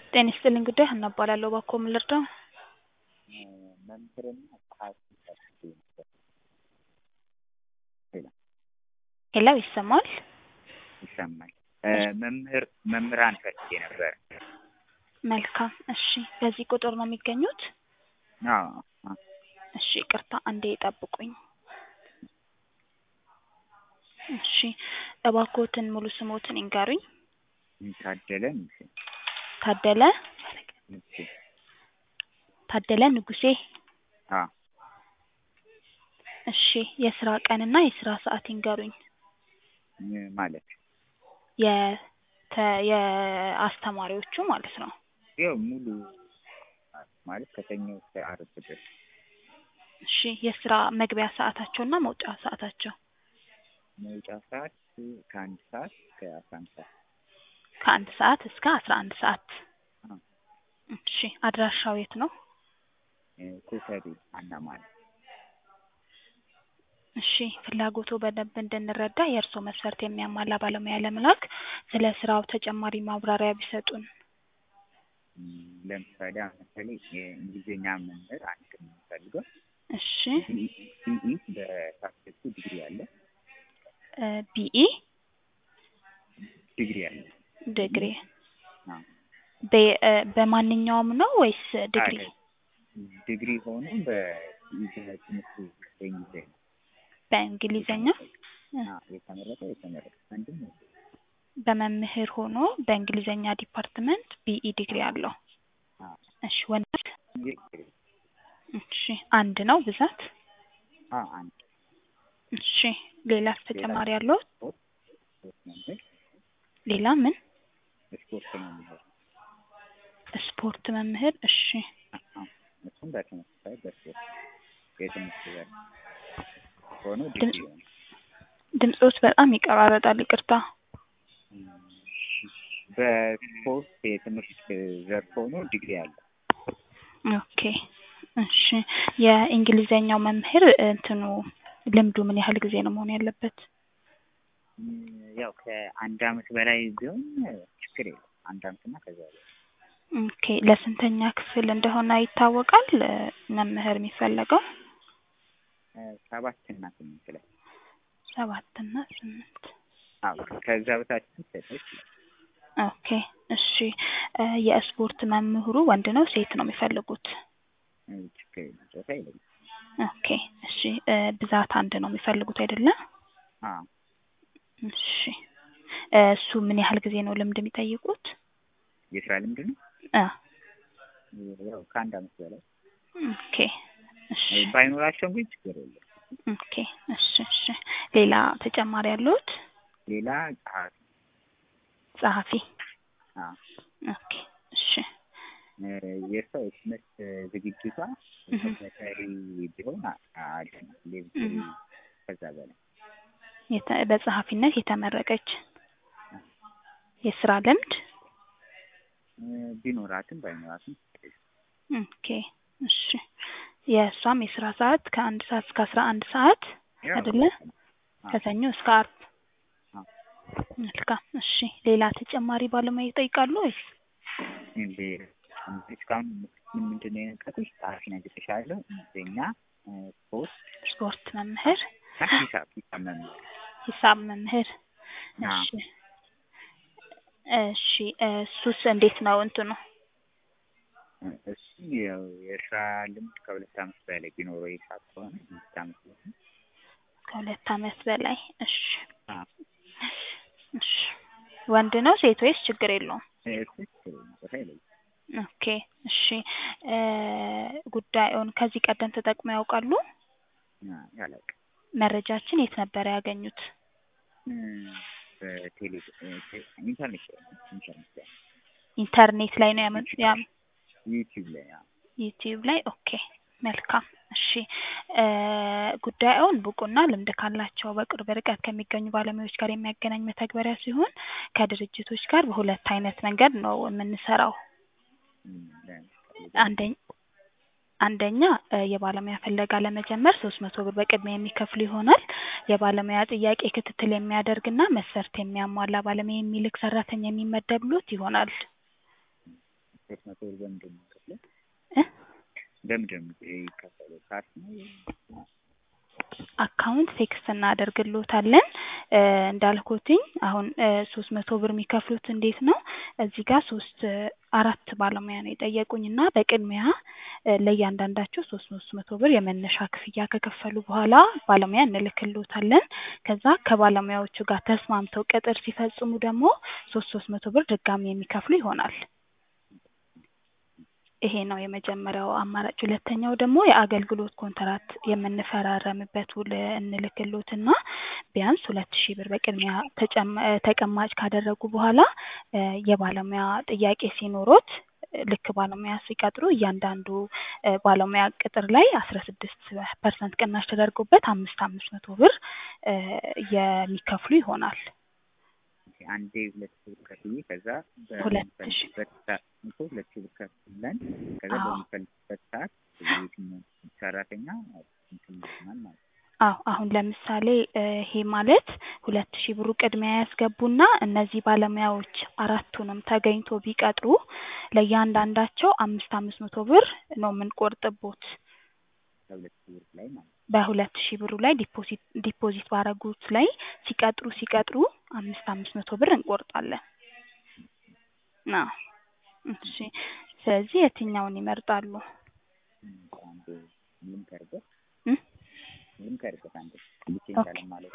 ጤና ይስጥልኝ ጉዳይ ሀና እባላለሁ። እባክዎ ምን ልርዳው? መምህርና ጸሐፊ ፈልጌ ነበር። ሄሎ ሄሎ ይሰማል? ይሰማል። መምህር መምህራን ፈልጌ ነበር። መልካም እሺ። በዚህ ቁጥር ነው የሚገኙት? አዎ አዎ። እሺ ይቅርታ አንዴ ይጠብቁኝ። እሺ እባክዎትን ሙሉ ስሞትን ይንገሩኝ? ታደለ ንጉሴ። ታደለ ንጉሴ። ታደለ ንጉሴ። አዎ እሺ የስራ ቀንና የስራ ሰዓት ይንገሩኝ? ማለት የተ የአስተማሪዎቹ ማለት ነው። ያው ሙሉ ማለት ከሰኞ እስከ ዓርብ ድረስ። እሺ የስራ መግቢያ ሰዓታቸውና መውጫ ሰዓታቸው? መውጫ ሰዓት ከአንድ ሰዓት እስከ አስራ አንድ ሰዓት። ከአንድ ሰዓት እስከ አስራ አንድ ሰዓት። አዎ። እሺ አድራሻው የት ነው? ኮተቤ አና ማለት እሺ ፍላጎቶ በደንብ እንድንረዳ የእርስዎ መስፈርት የሚያሟላ ባለሙያ ለመላክ ስለ ስራው ተጨማሪ ማብራሪያ ቢሰጡን? ለምሳሌ አሁን ለምሳሌ የእንግሊዝኛ መምህር አንድ ነው የምፈልገው። እሺ ቢኢ በሳብጀክቱ ዲግሪ አለ። ቢኢ ዲግሪ አለ። ዲግሪ አዎ። በ- በማንኛውም ነው ወይስ ዲግሪ? አለ። ዲግሪ ሆኖ በትምህርት በእንግሊዝኛ በእንግሊዘኛ አዎ፣ የተመረጠ የተመረጠ አንድም ነው። በመምህር ሆኖ በእንግሊዘኛ ዲፓርትመንት ቢኢ ዲግሪ አለው። አዎ። እሺ ወንድ? ዲግሪ እሺ አንድ ነው ብዛት? አዎ፣ አንድ እሺ ሌላስ ተጨማሪ አለው? ሶስት መምህር ሌላ ምን? ስፖርት መምህር ስፖርት መምህር። እሺ አዎ፣ እሱም በተመሳሳይ በስፖርት የትምህርት ዘርፍ ሆኖ ድምፅ ዲግሪ ሆኖ ድምፆት በጣም ይቀራረጣል። ይቅርታ። በስፖርት የትምህርት ዘርፍ ሆኖ ዲግሪ አለ። ኦኬ እሺ የእንግሊዘኛው መምህር እንትኑ ልምዱ ምን ያህል ጊዜ ነው መሆን ያለበት? ያው ከአንድ አመት በላይ ቢሆን ችግር የለም። አንድ አመት እና ከዛ በላይ ኦኬ ለስንተኛ ክፍል እንደሆነ ይታወቃል? መምህር የሚፈለገው ሰባት እና ስምንት ላይ ሰባት እና ስምንት አዎ ከዛ በታች ሊሰጥ ይችላል። ኦኬ እሺ የስፖርት መምህሩ ወንድ ነው ሴት ነው የሚፈልጉት? ችግር የለም። ጾታ የለኝም። ኦኬ እሺ ብዛት አንድ ነው የሚፈልጉት አይደለ? አዎ እሺ እሱ ምን ያህል ጊዜ ነው ልምድ የሚጠይቁት? የስራ ልምድ ነው አ ያው ከአንድ አመት በላይ ኦኬ እሺ ባይኖራቸውም ግን ችግር የለም። ኦኬ እሺ እሺ ሌላ ተጨማሪ ያሉት? ሌላ ጸሐፊ ጸሐፊ አዎ ኦኬ እሺ የእሷ የትምህርት ዝግጅቷ ተከታታይ ቢሆን አሪፍ ነው። ሌቭል ከዛ በላይ የተ- በጸሐፊነት የተመረቀች የስራ ልምድ ቢኖራትም ባይኖራትም ኦኬ እሺ የእሷም የስራ ሰዓት ከአንድ ሰዓት እስከ አስራ አንድ ሰዓት ያው አይደለ? አዎ። ከሰኞ እስከ አርብ አዎ። መልካም እሺ ሌላ ተጨማሪ ባለሙያ ይጠይቃሉ ወይስ? እንዴ እስካሁን ምን ምንድን ነው የነገርኩሽ? ጸሐፊ ነግሬሻለሁ። እንግሊዝኛ፣ ስፖርት ስፖርት መምህር፣ እና ሂሳብ ሂሳብ መምህር ሂሳብ መምህር አዎ። እሺ እሺ እሱስ እንዴት ነው እንትኑ? እሱ ያው የስራ ልምድ ከሁለት አመት በላይ ቢኖረው ሂሳብ ከሆነ ሁለት አመት ቢሆን ከሁለት አመት በላይ እሺ አዎ። እሺ ወንድ ነው ሴት ወይስ ችግር የለውም? እሱ ችግር የለም። ጾታ የለኝም። ኦኬ እሺ ጉዳዩን ከዚህ ቀደም ተጠቅመው ያውቃሉ? ያላውቅም መረጃችን የት ነበር ያገኙት? በቴሌ ኢንተርኔት ላይ ነው። ኢንተርኔት ላይ ኢንተርኔት ላይ ነው ያመ ያም ዩቲዩብ ላይ አዎ። ዩቲዩብ ላይ ኦኬ መልካም እሺ ጉዳዩን ብቁና ልምድ ካላቸው በቅርብ ርቀት ከሚገኙ ባለሙያዎች ጋር የሚያገናኝ መተግበሪያ ሲሆን ከድርጅቶች ጋር በሁለት አይነት መንገድ ነው የምንሰራው። እም፣ ለምሳሌ አንደኛ አንደኛ የባለሙያ ፍለጋ ለመጀመር ሶስት መቶ ብር በቅድሚያ የሚከፍሉ ይሆናል። የባለሙያ ጥያቄ ክትትል የሚያደርግና መስፈርት የሚያሟላ ባለሙያ የሚልክ ሰራተኛ የሚመደብሎት ይሆናል። ሶስት መቶ ብር በምንድን ነው የምከፍለው? እ በምንድን ነው የሚከፈለው? ካርድ ነው? አካውንት ቴክስት እናደርግልዎታለን እ እንዳልኩትኝ አሁን ሶስት መቶ ብር የሚከፍሉት እንዴት ነው እዚህ ጋር ሶስት አራት ባለሙያ ነው የጠየቁኝ እና በቅድሚያ እ ለእያንዳንዳቸው ሶስት ሶስት መቶ ብር የመነሻ ክፍያ ከከፈሉ በኋላ ባለሙያ እንልክልዎታለን ከዛ ከባለሙያዎቹ ጋር ተስማምተው ቅጥር ሲፈጽሙ ደግሞ ሶስት ሶስት መቶ ብር ድጋሚ የሚከፍሉ ይሆናል ይሄ ነው የመጀመሪያው አማራጭ ሁለተኛው ደግሞ የአገልግሎት ኮንትራት የምንፈራረምበት ውል እንልክልዎትና ቢያንስ ሁለት ሺህ ብር በቅድሚያ ተጨማ ተቀማጭ ካደረጉ በኋላ እ የባለሙያ ጥያቄ ሲኖሮት ልክ ባለሙያ ሲቀጥሩ እያንዳንዱ እ ባለሙያ ቅጥር ላይ አስራ ስድስት ፐርሰንት ቅናሽ ተደርጎበት አምስት አምስት መቶ ብር እ የሚከፍሉ ይሆናል አንዴ ሁለት ሺህ ብር ከፍዬ ከዛ ሁለት ሺህ በምንፈልግበት ሰዓት እኮ ሁለት ሺህ ብር ከፍለን ከዛ አዎ በምንፈልግበት ሰዓት የትኛው ሰራተኛ እንትን ይሆናል ማለት ነው። አዎ አሁን ለምሳሌ እ ይሄ ማለት ሁለት ሺህ ብሩ ቅድሚያ ያስገቡና እነዚህ ባለሙያዎች አራቱንም ተገኝቶ ቢቀጥሩ ለእያንዳንዳቸው አምስት አምስት መቶ ብር ነው የምንቆርጥቦት ከሁለት ሺህ ብር ላይ ማለት ነው። በሁለት ሺህ ብሩ ላይ ዲፖዚት ዲፖዚት ባረጉት ላይ ሲቀጥሩ ሲቀጥሩ አምስት አምስት መቶ ብር እንቆርጣለን። አዎ እሺ ስለዚህ የትኛውን ይመርጣሉ? አንዴ ልምከርበት እ ልምከርበት አንዴ ልኬ ኦኬ ካለም ማለት